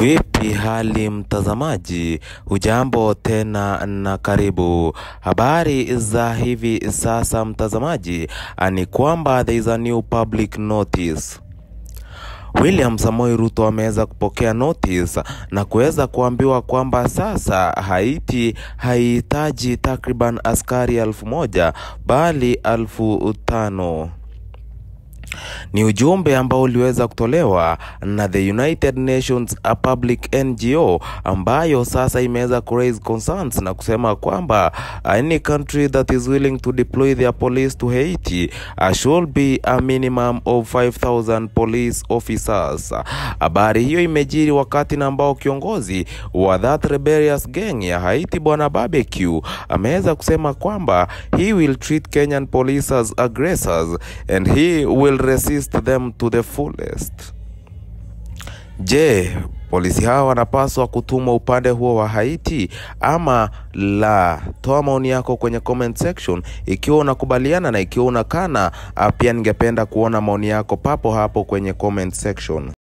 Vipi hali mtazamaji, hujambo tena na karibu. Habari za hivi sasa mtazamaji, ni kwamba there is a new public notice. William Samoei Ruto ameweza kupokea notice na kuweza kuambiwa kwamba sasa Haiti haihitaji takriban askari elfu moja bali elfu tano. Ni ujumbe ambao uliweza kutolewa na the United Nations a public NGO ambayo sasa imeweza ku raise concerns na kusema kwamba any country that is willing to deploy their police to Haiti uh, should be a minimum of 5000 police officers. Habari hiyo imejiri wakati na ambao kiongozi wa that rebellious gang ya Haiti bwana Barbecue ameweza kusema kwamba he will treat Kenyan police as aggressors and he will resist them to the fullest. Je, polisi hawa wanapaswa kutumwa upande huo wa Haiti ama la? Toa maoni yako kwenye comment section ikiwa unakubaliana na ikiwa unakana. Pia ningependa kuona maoni yako papo hapo kwenye comment section.